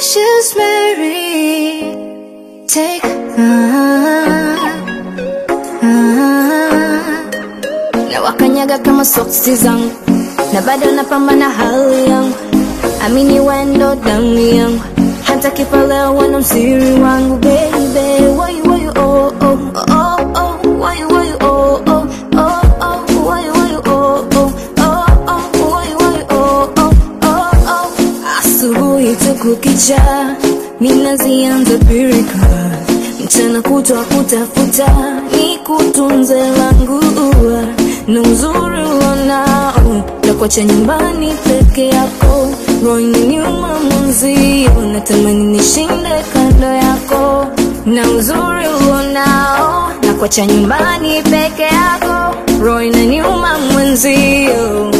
Choose Mary. Take ah, ah. Na wakanyaga kama soksi zangu na bado napambana hali yangu, amini wendo damu yangu, hata kifa leo wana msiri wangu baby, why you, why you, oh, oh, oh, oh, why you, why you, oh, oh, oh, oh, why you, why you, oh, oh, oh, oh, why you, why you, oh, oh, oh, oh. Asubuhi tu kukicha, ninazianza pirika, mchana kutwa kutafuta, ni kutunze langu ua na uzuri wanao takuacha nyumbani peke yako, roho inaniuma mwenzio, natamani nishinde kando yako, na uzuri uonao na kuacha nyumbani peke yako, roho inaniuma mwenzio